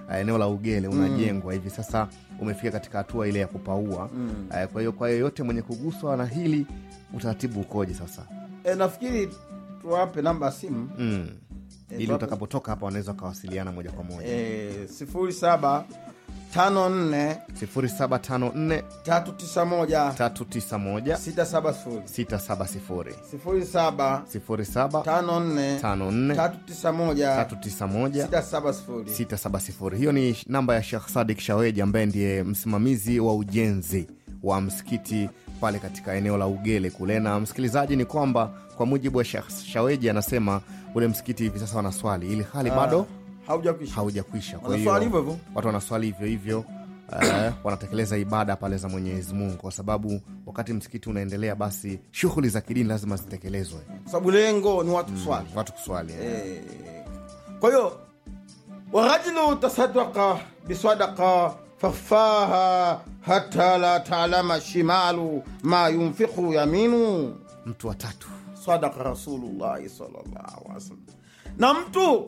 uh, eneo la ugele unajengwa hivi sasa umefika katika hatua ile ya kupaua Mm. uh, kwa hiyo kwa yeyote mwenye kuguswa na hili utaratibu ukoje sasa E, nafikiri tuwape namba ya simu mm. Eh, ili tuwape- utakapotoka hapa wanaweza wakawasiliana moja kwa moja e, sifuri saba tano nne 0754 tatu tisa moja 391 sita saba sifuri 670 sifuri saba 07 tano nne 54 tatu tisa moja 391 sita saba sifuri 670 hiyo ni namba ya Sheikh Sadik Shaweji ambaye ndiye msimamizi wa ujenzi wa msikiti pale katika eneo la Ugele kule. Na msikilizaji, ni kwamba kwa mujibu wa Sheikh Shaweji anasema ule msikiti hivi sasa wanaswali ili hali bado haujakwisha haujakwisha. Kwa Wanaswali hiyo hivyo hivyo. watu wanaswali hivyo hivyo eh, wanatekeleza ibada pale za Mwenyezi Mungu, kwa sababu wakati msikiti unaendelea, basi shughuli za kidini lazima zitekelezwe, kwa sababu lengo ni watu kuswali watu kuswali eh. Eh, kwa hiyo warajulu tasadaka bisadaka fafaha hata la talama shimalu ma yunfiku yaminu mtu wa tatu sadaka rasulullahi sallallahu alaihi wasallam na mtu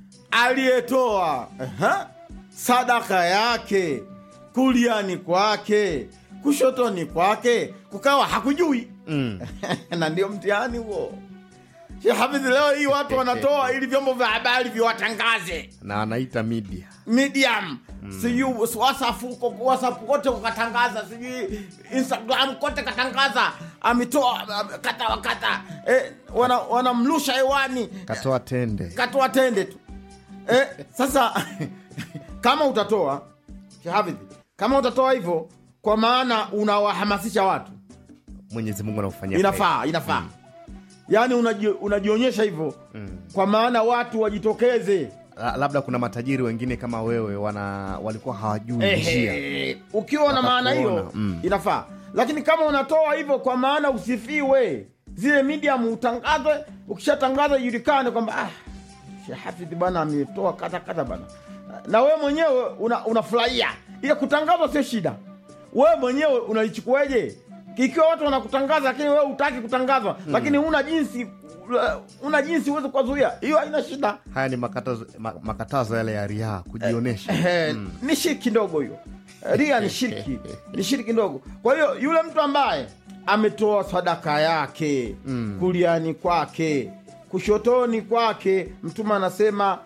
aliyetoa aha, sadaka yake kuliani kwake kushotoni kwake kukawa hakujui mm. na ndio mtihani huo Sheikh Hafidh, leo hii watu wanatoa ili vyombo vya habari viwatangaze na anaita media medium sijui whatsapp huko whatsapp kote ukatangaza sijui instagram kote katangaza ametoa am- kata wakata eh, wana- wanamlusha hewani katoa tende katoa tende tu eh, sasa kama utatoa Sheikh Hafidh, kama utatoa hivyo kwa maana unawahamasisha watu Mwenyezi Mungu anakufanyia inafaa inafaa yaani unaji, unajionyesha hivyo kwa maana watu wajitokeze kheri. La- labda kuna matajiri wengine kama wewe wana walikuwa hawajui njia Ehe, ukiwa na maana hiyo Wakakuona, mm. inafaa lakini kama unatoa hivyo kwa maana usifiwe zile medium utangazwe ukishatangaza ijulikane kwamba ah, Sheikh Hafidh bana ametoa kata kata bana na wewe mwenyewe una- unafurahia ile kutangazwa sio shida wewe mwenyewe unaichukuaje ikiwa watu wanakutangaza lakini wewe utaki kutangazwa lakini una jinsi una jinsi uweze kuwazuia hiyo haina shida haya ni makatazo, ma, makatazo yale ya riaa kujionyesha Ehe, ni shirki ndogo hiyo ria ni shirki ni shirki ndogo kwa hiyo yule mtu ambaye ametoa sadaka yake kuliani kwake kushotoni kwake mtume anasema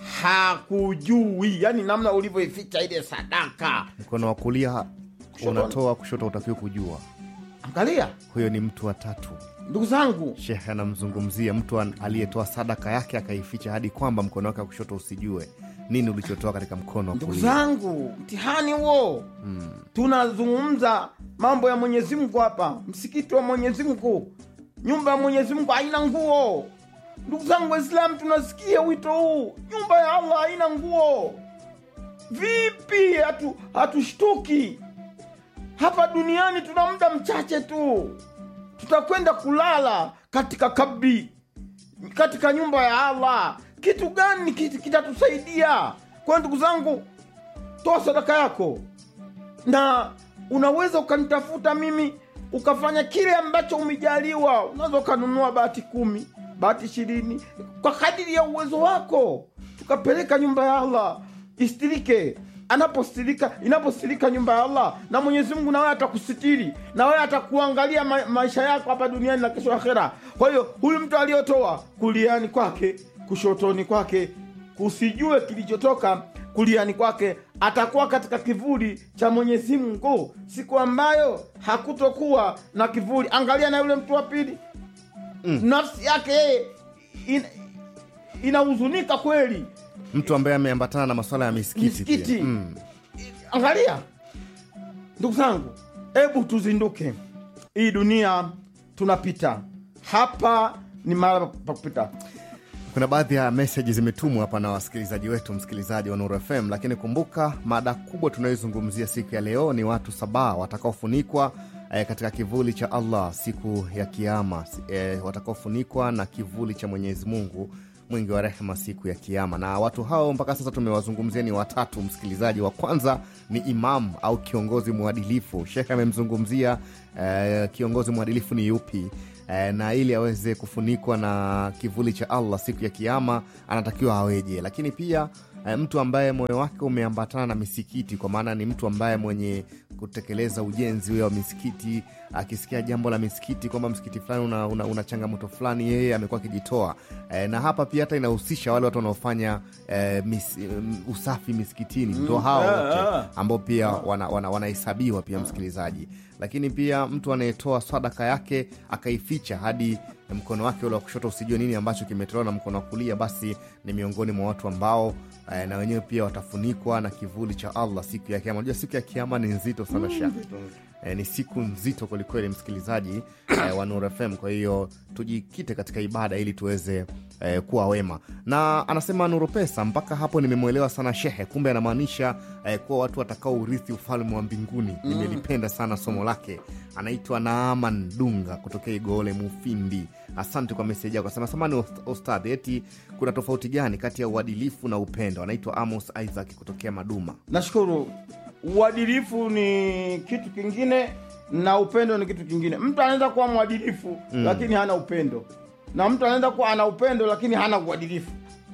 hakujui yani namna ulivyoificha ile sadaka mkono wa kulia Kushoto. unatoa kushoto utakiwa kujua angalia huyo ni mtu wa tatu ndugu zangu shekhe anamzungumzia mtu an- aliyetoa sadaka yake akaificha hadi kwamba mkono wake wa kushoto usijue nini ulichotoa katika mkono wa ndugu kulia zangu mtihani huo tunazungumza mambo ya mwenyezi mungu hapa msikiti wa mwenyezi mungu nyumba ya mwenyezi mungu haina nguo ndugu zangu waislamu tunasikia wito huu nyumba ya allah haina nguo vipi hatu hatushtuki hapa duniani tuna muda mchache tu tutakwenda kulala katika kabri katika nyumba ya allah kitu gani kit- kitatusaidia kwa ndugu zangu toa sadaka yako na unaweza ukanitafuta mimi ukafanya kile ambacho umejaliwa unaweza ukanunua bahati kumi bahati ishirini kwa kadiri ya uwezo wako tukapeleka nyumba ya allah istirike anapostirika inapostirika nyumba ya allah na mwenyezi mungu nawewe atakusitiri na wewe atakuangalia ma maisha yako hapa duniani na kesho akhera kwa hiyo huyu mtu aliyotoa kuliani kwake kushotoni kwake kusijue kilichotoka kuliani kwake atakuwa katika kivuli cha mwenyezi mungu siku ambayo hakutokuwa na kivuli angalia na yule mtu wa pili mm. nafsi yake yeye in, inahuzunika kweli mtu ambaye ameambatana na maswala ya misikiti, misikiti pia. Mm. angalia ndugu zangu hebu tuzinduke hii dunia tunapita hapa ni mara pa kupita kuna baadhi ya meseji zimetumwa hapa na wasikilizaji wetu msikilizaji wa Nuru FM, lakini kumbuka mada kubwa tunayoizungumzia siku ya leo ni watu saba watakaofunikwa eh, katika kivuli cha Allah siku ya Kiama, eh, watakaofunikwa na kivuli cha Mwenyezi Mungu mwingi wa rehema siku ya Kiama. Na watu hao mpaka sasa tumewazungumzia ni watatu. Msikilizaji wa kwanza ni imam au kiongozi mwadilifu. Shekhe amemzungumzia eh, kiongozi mwadilifu ni yupi? eh, na ili aweze kufunikwa na kivuli cha Allah siku ya Kiama anatakiwa aweje. Lakini pia eh, mtu ambaye moyo wake umeambatana na misikiti, kwa maana ni mtu ambaye mwenye kutekeleza ujenzi huyo wa misikiti. Akisikia jambo la misikiti kwamba msikiti fulani una, una, una changamoto fulani, yeye amekuwa akijitoa eh, na hapa pia hata inahusisha wale watu wanaofanya eh, mis, um, usafi misikitini, ndo hao ah, wote ah. ambao pia wanahesabiwa wana, wanahesabiwa pia msikilizaji, lakini pia mtu anayetoa sadaka yake akaificha hadi mkono wake ule wa kushoto usijue nini ambacho kimetolewa na mkono wa kulia, basi ni miongoni mwa watu ambao eh, na wenyewe pia watafunikwa na kivuli cha Allah siku ya Kiama. Unajua siku ya Kiama ni nzito sana sha eh, ni siku nzito kwelikweli, msikilizaji eh, wa Nuru FM. Kwa hiyo tujikite katika ibada ili tuweze eh, kuwa wema. Na anasema Nuru Pesa, mpaka hapo nimemwelewa sana shehe, kumbe anamaanisha eh, kuwa watu watakao urithi ufalme wa mbinguni. Nimelipenda sana somo lake. Anaitwa Naaman Dunga kutokea Igole Mufindi. Asante kwa meseji yako. Asema samani ost- ostadhi, eti kuna tofauti gani kati ya uadilifu na upendo? Anaitwa Amos Isaac kutokea Maduma. Nashukuru. Uadilifu ni kitu kingine na upendo ni kitu kingine. Mtu anaweza kuwa mwadilifu lakini hana upendo, na mtu anaweza kuwa ana upendo lakini hana uadilifu.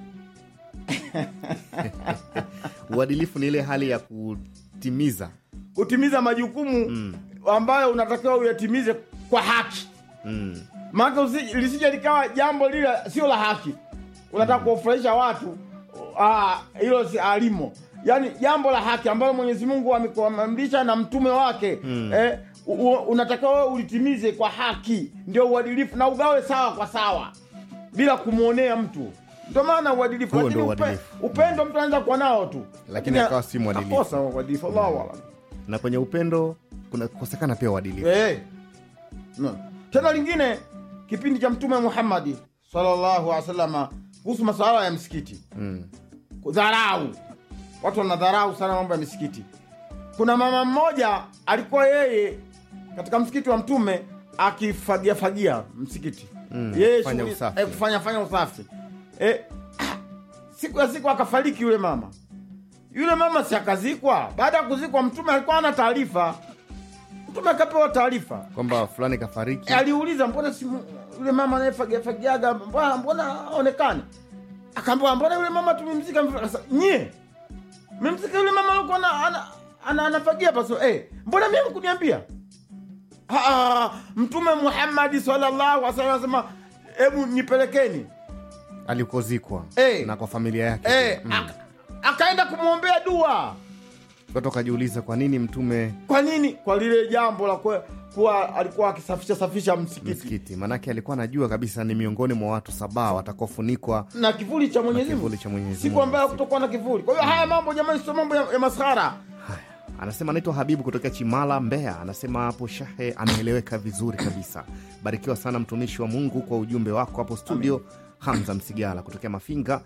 Uadilifu ni ile hali ya kutimiza Kutimiza majukumu ambayo unatakiwa uyatimize kwa haki, mm. maana usi- lisije likawa jambo lile sio la haki, unataka kuwafurahisha watu. Ah, hilo si alimo, yaani jambo la haki ambalo Mwenyezi Mungu amekuamrisha na mtume wake eh, u- u- unatakiwa wewe ulitimize kwa haki, ndio uadilifu, na ugawe sawa kwa sawa bila kumwonea mtu. Ndio maana uadilifu. Huo Lakini ndio upe- uadilifu. upendo mtu anaweza kuwa nao tu, Lakini akawa si mwadilifu. Akosa uadilifu. Allahu a'lam. na kwenye upendo kuna kukosekana pia uadilifu. Eh. No. Tena lingine kipindi cha Mtume Muhammadi sallallahu alaihi wasallam kuhusu masuala ya msikiti Mm. dharau. Watu wanadharau sana mambo ya misikiti. Kuna mama mmoja alikuwa yeye katika msikiti wa Mtume akifagia fagia msikiti Mm, yeye kufanya shughuli- usafi. eh, kufanya fanya usafi eh, ah, siku ya siku akafariki yule mama. Yule mama si akazikwa. Baada ya kuzikwa, Mtume alikuwa ana taarifa. Mtume akapewa taarifa kwamba fulani kafariki. E, aliuliza mbona si yule mama anayefagiafagiaga mbona mbona aonekane? Akaambiwa mbona yule mama tumemzika. Akasema, Nyie mmemzika yule mama alikuwa ana, ana, ana, anafagia paso eh, mbona mimi kuniambia? Ah, Mtume Muhammad sallallahu alaihi wasallam anasema hebu nipelekeni alikozikwa Eh. na kwa familia yake eh, Mm. aka, akaenda kumwombea dua. watu wakajiuliza kwa nini mtume Kwa nini? Kwa lile jambo la kuwa, kuwa alikuwa akisafisha safisha msikiti msikiti maanake alikuwa anajua kabisa ni miongoni mwa watu saba watakaofunikwa na kivuli cha Mwenyezi Mungu. kivuli cha Mwenyezi siku Mungu. ambayo kutokuwa na kivuli. Kwa hiyo haya mambo jamani, sio mambo ya, ya maskhara. anasema anaitwa habibu kutokea chimala mbeya anasema hapo shahe ameeleweka vizuri kabisa barikiwa sana mtumishi wa mungu kwa ujumbe wako hapo studio hamza msigala kutokea mafinga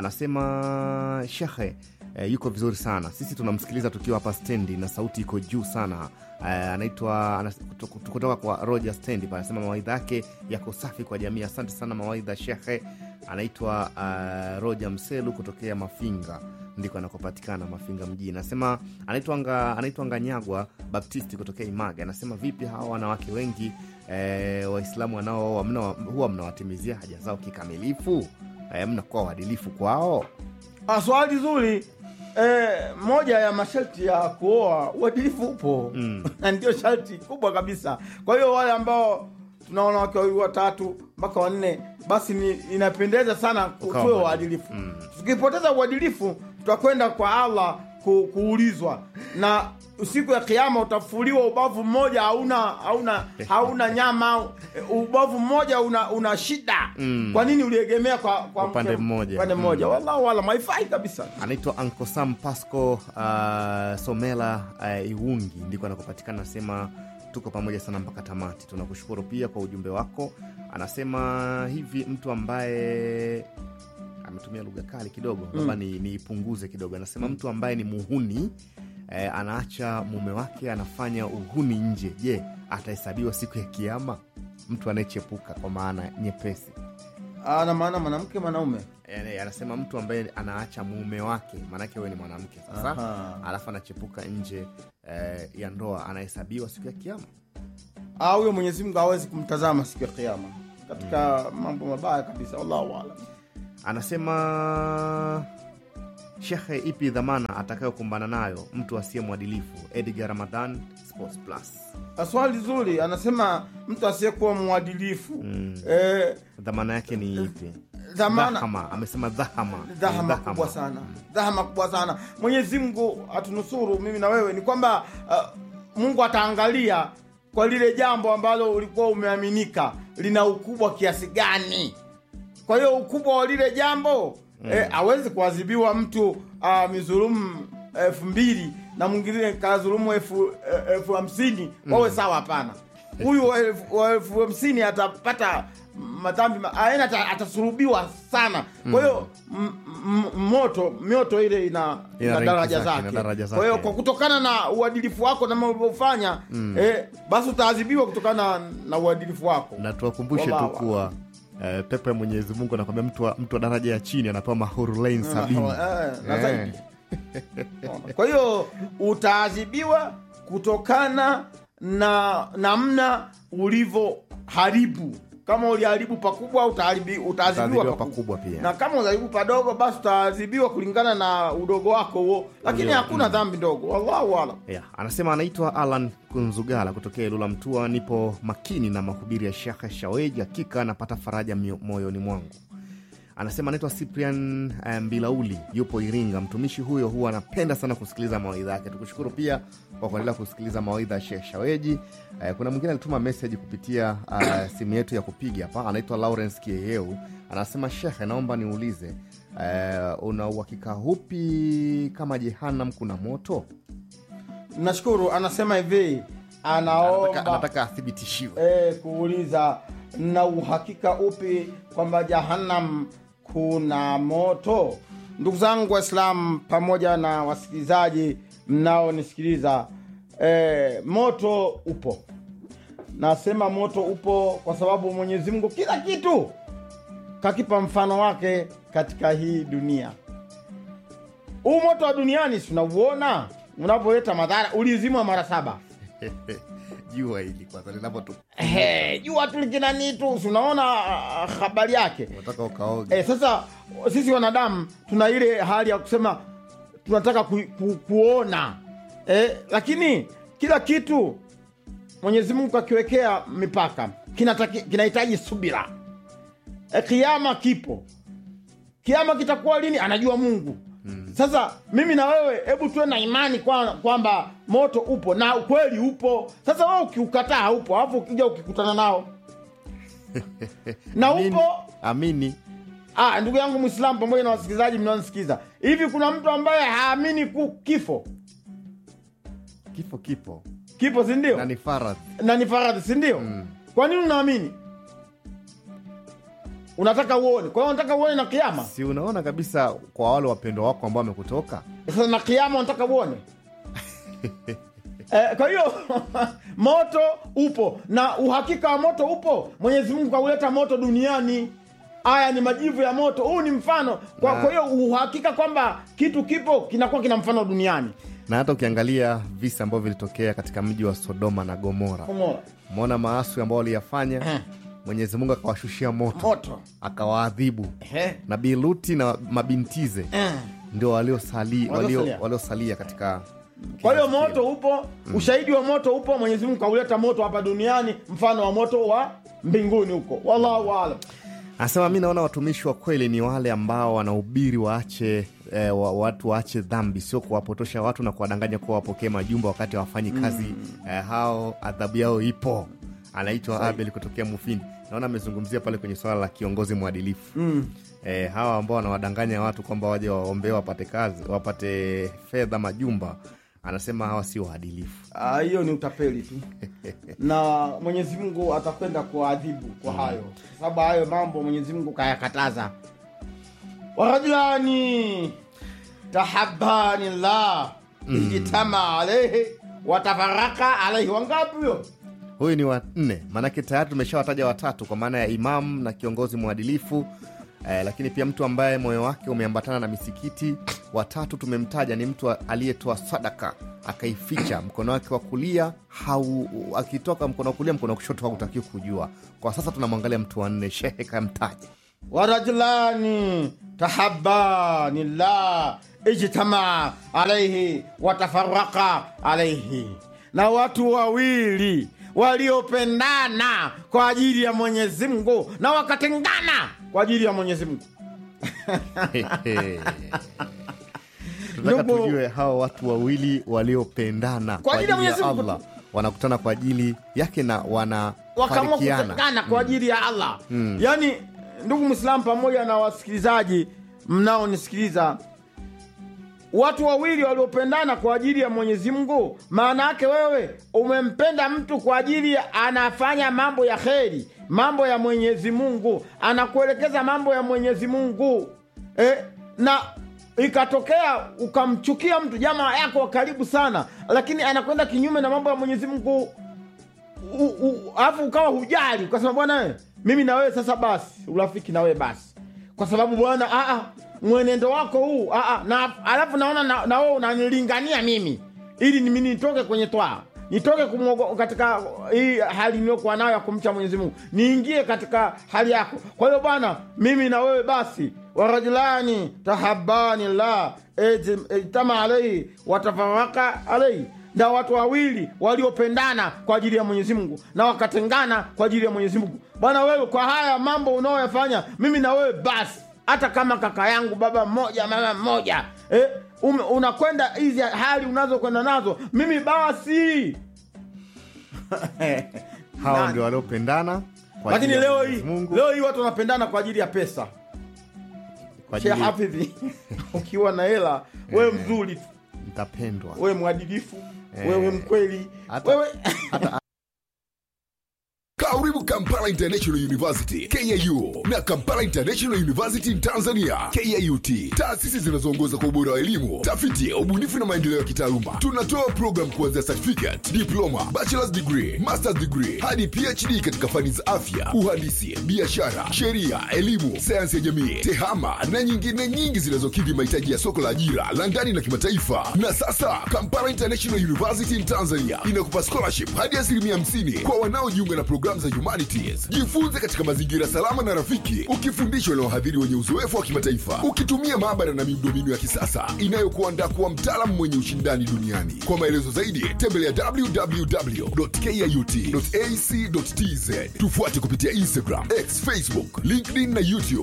anasema shehe eh, yuko vizuri sana sisi tunamsikiliza tukiwa hapa stendi na sauti iko juu sana eh, anaitwa anas- kuto- kutoka kwa roger stendi pale anasema mawaidha yake yako safi kwa jamii asante sana mawaidha shehe anaitwa uh, roger mselu kutokea mafinga ndiko anakopatikana mafinga mjini anasema anaitwa nga, anaitwa nganyagwa baptisti kutokea imaga anasema vipi hawa wanawake wengi eh, waislamu wanaooa mna, huwa mnawatimizia haja zao kikamilifu eh, mnakuwa waadilifu kwao Ah, swali zuri. Eh, moja ya masharti ya kuoa uadilifu upo Mm. na ndio sharti kubwa kabisa. Kwa hiyo wale ambao tunaona wake wawili watatu mpaka wanne, basi ni, inapendeza sana ku- Ukawa tuwe mwadilifu. waadilifu. Mm. Tukipoteza uadilifu, tutakwenda kwa Allah ku, kuulizwa na siku ya Kiyama utafuliwa ubavu mmoja hauna hauna hauna nyama, ubavu mmoja una, una shida. Mm. Kwa nini uliegemea kwa, kwa Upande mke- mmoja. upande mmoja? Wallahu alam, haifai kabisa. anaitwa Uncle Sam Pasco uh, Somela uh, Iwungi ndiko anakopatikana. Anasema tuko pamoja sana mpaka tamati. Tunakushukuru pia kwa ujumbe wako. Anasema hivi, mtu ambaye ametumia lugha kali kidogo, labda ni niipunguze kidogo. Anasema mtu ambaye ni muhuni eh, anaacha mume wake anafanya uhuni nje, je, atahesabiwa siku ya Kiama? Mtu anayechepuka kwa maana nyepesi ana maana mwanamke mwanaume Yani, anasema mtu ambaye anaacha mume wake, maanake wewe ni mwanamke sasa, Aha. alafu anachepuka nje eh, ya ndoa, anahesabiwa siku ya Kiama. Ah, huyo Mwenyezi Mungu hawezi kumtazama siku ya Kiyama katika mambo mabaya kabisa. Wallahu alam. Anasema Shekhe, ipi dhamana atakayokumbana nayo mtu asiye mwadilifu? Edgar Ramadhan, Sports Plus. swali zuri anasema mtu asiyekuwa mwadilifu eh, Dhamana yake ni ipi? dhamana Dhahama, amesema dhahama. dhahama kubwa sana dhahama kubwa sana mwenyezi mungu atunusuru mimi na wewe ni kwamba uh, mungu ataangalia kwa lile jambo ambalo ulikuwa umeaminika lina ukubwa kiasi gani kwa hiyo ukubwa wa lile jambo mm. eh, awezi kuadhibiwa mtu uh, mizulumu elfu mbili na mwingine kadhulumu elfu eh, elfu hamsini wawe sawa hapana huyu wa elfu- wa elfu hamsini atapata madhambi ma- aena ata- atasulubiwa sana kwa hiyo m- m- moto mioto ile ina, Ina ina ranki daraja zake, ina zake daraja kwa hiyo zake. kwa kutokana na uadilifu wako na mambo ulivyofanya eh, basi utaadhibiwa kutokana na uadilifu wako na tuwakumbushe tu Wallahu kuwa eh, pepo ya Mwenyezi Mungu anakwambia mtu wa, mtu wa daraja ya chini anapewa mahurulain sabini. Eh, na Eh. zaidi. kwa hiyo utaadhibiwa kutokana na namna ulivyoharibu kama uliharibu pakubwa utaharibi- utaadhibiwa Utaadhibiwa pakubwa pakubwa pia. na kama uliharibu padogo basi utaadhibiwa kulingana na udogo wako huo lakini Ndio, hakuna dhambi ndogo wallahu alam Yeah, anasema anaitwa Alan Kunzugala kutokea Ilula Mtua. Nipo makini na mahubiri ya Shekhe Shaweji, hakika anapata faraja mio- moyoni mwangu. Anasema anaitwa Cyprian eh, Mbilauli, yupo Iringa. Mtumishi huyo huwa anapenda sana kusikiliza mawaidha yake. Tukushukuru pia kwa kuendelea kusikiliza mawaidha ya Shekh Shaweji. Eh, kuna mwingine alituma meseji kupitia uh, simu yetu ya kupiga hapa, anaitwa Lawrence Kieyeu. Anasema Shekhe, naomba niulize uh, una uhakika hupi kama Jehanam kuna moto? nashukuru anasema hivi Anataka, anaomba anataka athibitishiwe. e, kuuliza na uhakika upi kwamba jahannam kuna moto ndugu zangu waislamu pamoja na wasikilizaji mnaonisikiliza e, moto upo nasema moto upo kwa sababu mwenyezi mungu kila kitu kakipa mfano wake katika hii dunia huu moto wa duniani tunauona unavyoleta madhara ulizimwa mara saba jua hili kwanza linapotu Ehe, jua tu likinani tu si unaona ah, habari yake unataka ukaoge e, sasa sisi wanadamu tuna ile hali ya kusema tunataka ku, ku, kuona e, lakini kila kitu mwenyezi mungu akiwekea mipaka kinataki- kinahitaji subira e, kiama kipo kiama kitakuwa lini anajua mungu sasa mimi na wewe hebu tuwe na imani kwa- kwamba moto upo na ukweli upo sasa wewe ukiukataa haupo alafu ukija ukikutana nao na Amini- upo amini Ah, ndugu yangu Mwislamu pamoja na wasikilizaji mnaonisikiza, hivi kuna mtu ambaye haamini ku kifo? kifo kipo Kipo si ndio? na ni faradhi na ni faradhi si ndio? Kwa nini unaamini? Unataka uone, kwa hiyo unataka uone na kiama. si unaona kabisa kwa wale wapendwa wako ambao wamekutoka Sasa na kiama unataka uone Eh, kwa hiyo moto upo na uhakika wa moto upo. Mwenyezi Mungu kauleta moto duniani. Haya ni majivu ya moto. Huu ni mfano. Kwa Na- kwa hiyo uhakika kwamba kitu kipo kinakuwa kina mfano duniani. na hata ukiangalia visa ambavyo vilitokea katika mji wa sodoma na gomora Umeona? umeona maaswi ambao waliyafanya Eh. mwenyezi mungu akawashushia moto Moto. akawaadhibu Eh. nabii luti na mabintize Eh. ndio waliosali- walio- Waliosalia. waliosalia katika Kwa hiyo kizazi moto kile. upo, ushahidi wa moto upo. Mwenyezi Mungu kauleta moto hapa duniani, mfano wa moto wa mbinguni huko. Wallahu aalam. anasema mi naona watumishi wa kweli ni wale ambao wanahubiri waache eh, wa, watu waache dhambi sio kuwapotosha watu na kuwadanganya kuwa wapokee majumba wakati hawafanyi kazi eh, hao adhabu yao ipo anaitwa abel kutokea mufini naona amezungumzia pale kwenye swala la kiongozi mwadilifu eh, hawa ambao wanawadanganya watu kwamba waje waombee wapate kazi wapate fedha majumba anasema hawa sio waadilifu Ah, hiyo ni utapeli tu na Mwenyezi Mungu atakwenda kuadhibu kwa hayo, kwa sababu hayo mambo Mwenyezi Mungu kayakataza. warajulani tahabani llah ijtama alaihi watafaraka alaihi. Wangapi huyo? huyu ni wa nne maanake tayari tumeshawataja watatu kwa maana ya imamu na kiongozi mwadilifu eh, lakini pia mtu ambaye moyo wake umeambatana na misikiti watatu tumemtaja ni mtu aliyetoa sadaka akaificha mkono wake wa kulia hau, akitoka mkono wa kulia mkono wa kushoto hautakiwi kujua kwa sasa tunamwangalia mtu wa nne shehe kamtaja warajulani tahabani llah ijtamaa alaihi watafaraka alaihi, na watu wawili waliopendana kwa ajili ya Mwenyezi Mungu na wakatengana kwa ajili ya Mwenyezi Mungu. tunataka Ndugu- tujue hawa watu wawili waliopendana kwa ajili ya ajili ya Mwenyezi Mungu Allah wanakutana kwa ajili yake na wakaamua wanafarikiana. kutengana kwa ajili ya Allah. Yaani, ndugu Mwislamu pamoja na wasikilizaji mnaonisikiliza, watu wawili waliopendana kwa ajili ya Mwenyezi Mungu, maana yake wewe umempenda mtu kwa ajili ya anafanya mambo ya kheri, mambo ya Mwenyezi Mungu, anakuelekeza mambo ya Mwenyezi Mungu eh, na ikatokea ukamchukia mtu jamaa yako wa karibu sana, lakini anakwenda kinyume na mambo ya Mwenyezi Mungu u- u- alafu ukawa hujali ukasema bwana we, mimi na wewe sasa basi urafiki na wewe basi kwa sababu bwana ah, ah, mwenendo wako huu ah, ah, na alafu naona na, na wewe unanilingania mimi ili mimi nitoke kwenye twaa nitoke kumwogo, katika hii hali niliyokuwa nayo ya kumcha Mwenyezi Mungu niingie katika hali yako. Kwa hiyo bwana, mimi na wewe basi, warajulani tahabani la ijtama alaihi watafaraka alaihi na watu wawili waliopendana kwa ajili ya Mwenyezi Mungu na wakatengana kwa ajili ya Mwenyezi Mungu. Bwana wewe, kwa haya mambo unaoyafanya, mimi na wewe basi, hata kama kaka yangu baba mmoja mama mmoja eh, ume- unakwenda hizi hali unazokwenda nazo, mimi basi Hawa Nani? ndio waliopendana kwa lakini ajili ya leo Mwenyezi hii Mungu, leo hii watu wanapendana kwa ajili ya pesa. kwa Sheikh ajili Hafidhi, ukiwa na hela wewe mzuri tu, mtapendwa. wewe mwadilifu, Eh. wewe mkweli, Hata- wewe Karibu Kampala International University KIU na Kampala International University in Tanzania KIUT, taasisi zinazoongoza kwa ubora wa elimu, tafiti, ubunifu na maendeleo ya kitaaluma. Tunatoa program kuanzia certificate, diploma, bachelor's degree, master's degree hadi PhD katika fani za afya, uhandisi, biashara, sheria, elimu, sayansi ya jamii, tehama na nyingine nyingi zinazokidhi mahitaji ya soko la ajira la ndani na kimataifa. Na sasa Kampala International University in Tanzania inakupa scholarship hadi asilimia 50 kwa wanaojiunga na programu za humanities. Jifunze katika mazingira salama na rafiki, ukifundishwa na wahadhiri wenye uzoefu wa kimataifa, ukitumia maabara na miundombinu ya kisasa inayokuandaa kuwa mtaalamu mwenye ushindani duniani. Kwa maelezo zaidi, tembelea www.kiut.ac.tz. Tufuate kupitia Instagram, X, Facebook, LinkedIn na YouTube.